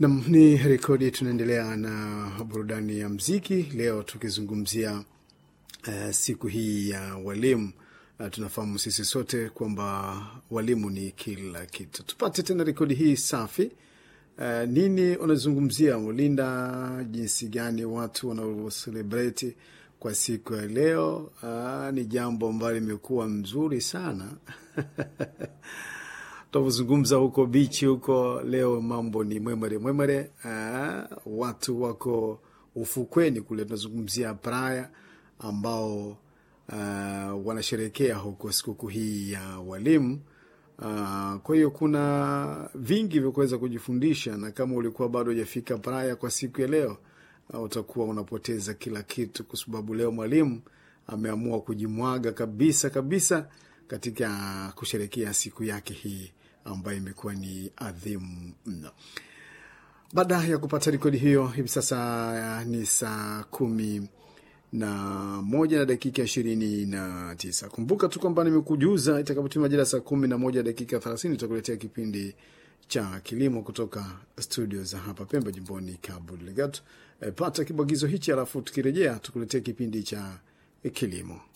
Nam ni rekodi. Tunaendelea na burudani ya mziki leo tukizungumzia uh, siku hii ya walimu. Uh, tunafahamu sisi sote kwamba walimu ni kila kitu. Tupate tena rekodi hii safi. Uh, nini unazungumzia Mulinda, jinsi gani watu wanaoselebreti kwa siku ya leo? Uh, ni jambo ambalo limekuwa mzuri sana tunavyozungumza huko bichi huko leo, mambo ni mwemere mwemere. Uh, watu wako ufukweni kule, tunazungumzia Praia ambao uh, wanasherekea huko sikukuu hii ya walimu. Uh, kwa hiyo kuna vingi vya kuweza kujifundisha, na kama ulikuwa bado hujafika Praia kwa siku ya leo uh, utakuwa unapoteza kila kitu, kwa sababu leo mwalimu ameamua kujimwaga kabisa kabisa katika kusherekea siku yake hii ambayo imekuwa ni adhimu mno. Baada ya kupata rekodi hiyo, hivi sasa ni saa kumi na moja na dakika ishirini na tisa. Kumbuka tu kwamba nimekujuza itakapotimia majira saa kumi na moja dakika thelathini tutakuletea kipindi cha kilimo kutoka studio za hapa Pemba, jimboni Cabo Delgado. E, pata kibwagizo hichi, alafu tukirejea tukuletea kipindi cha kilimo.